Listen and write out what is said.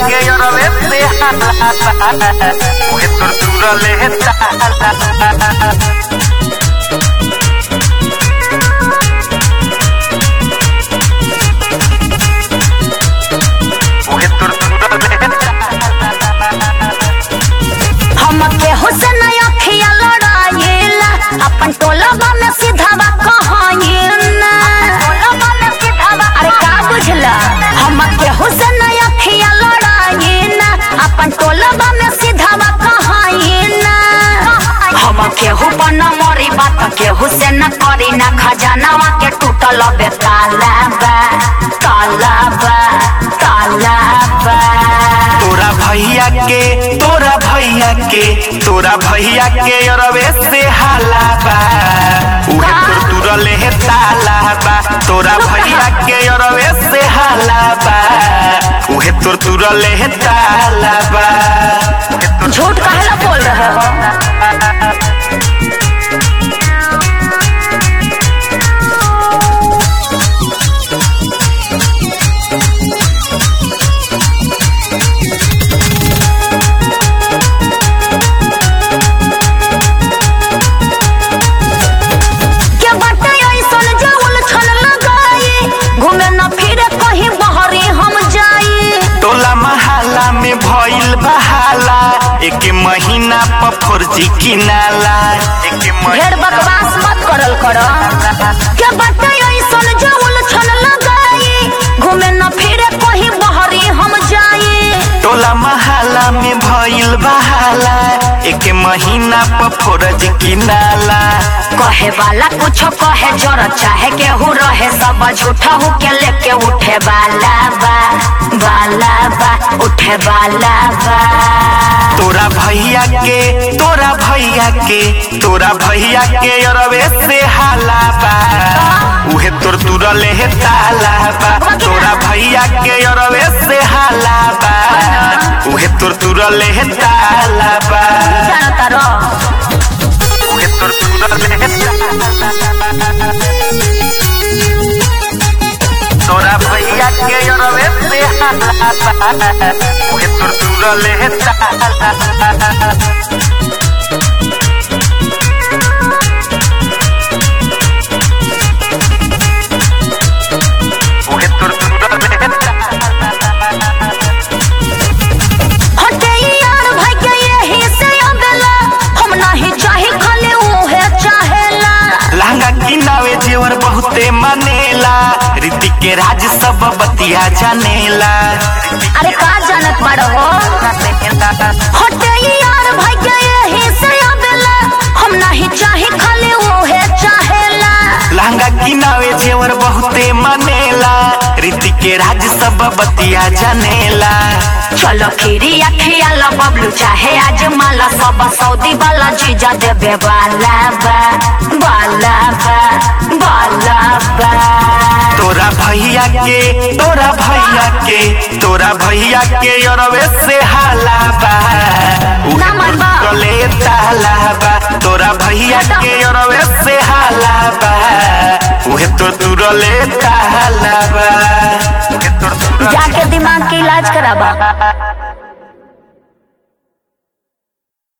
que yo no le sea Mujer tortura Mujer tortura हम केहू से नहीं अखिया लड़ाइला अपन टोलबा में सीधावा कहाइला अरे का बुझला हम केहू से नहीं अखिया लड़ाइला अपन टोलबा में सीधावा कहाइला हम केहू पर न मरी बात केहू से न करी ना खजानावा के टूटल बे ताला बा ताला बा ताला बा तोरा भैया के तोरा भैया के तोरा भैया के अरवे से हाला बा उहे तोर तुरले है ताला बा तोरा भैया के अरवे से हाला बा उहे तोर तुरले है ताला बा उहे तोर झूठ काहेला बोल रहे हो के बाटे ऐसन जे उलझन लगाई घूमे न फिरे कहीं बहरी हम जाई टोला महाला में भइल बहाला एक महीना पर फर्जी किनाला एक ढेर बकवास मत करल कर के बाटे ऐसन जे उलझन लगाई घूमे न फिरे कहीं बहरी हम जाई टोला महाला में भइल बहाला एक महीना पर फर्ज किनाला कहे वाला कुछो कहे जर चाहे केहू रहे सब झूठा हूँ के लेके उठे वाला बा वाला बा उठे वाला बा तोरा भैया के तोरा भैया के तोरा भैया के अरवे से हाला बा उहे तोर तुरले है ताला बा तोरा भैया के अरवे से हाला बा उहे तोर तुरले है ताला बा जानता रो उहे तोर तुरले है तोरा भैया के अरवे से हाला बा उहे तोर तुरले है ताला उहे तोर तुरले है हटे यार भाई के यही से अगला हम नहीं चाहे खाली उहे चाहेला लहंगा किनावे जेवर बहुते मनेला रीति के राज सब बतिया जानेला अरे का जानत बाड़ो हो हटे यार भाई के यही से अगला हम नहीं चाहे खाली उहे चाहेला लहंगा किनावे जेवर बहुते मनेला रीति के राज सब बतिया जानेला चलो खीरी अखिया ला बबलू चाहे आज माला सब सऊदी वाला जीजा देवे वाला बा वाला बा वाला बा तोरा भैया के तोरा भैया के तोरा भैया के अरवे से हाला बा उहे ना मन बा। गले ताला बा तोरा भैया के अरवे से हाला बा उहे तो तुरले ताला बा उहे तो तुरले जाके दिमाग के इलाज कराबा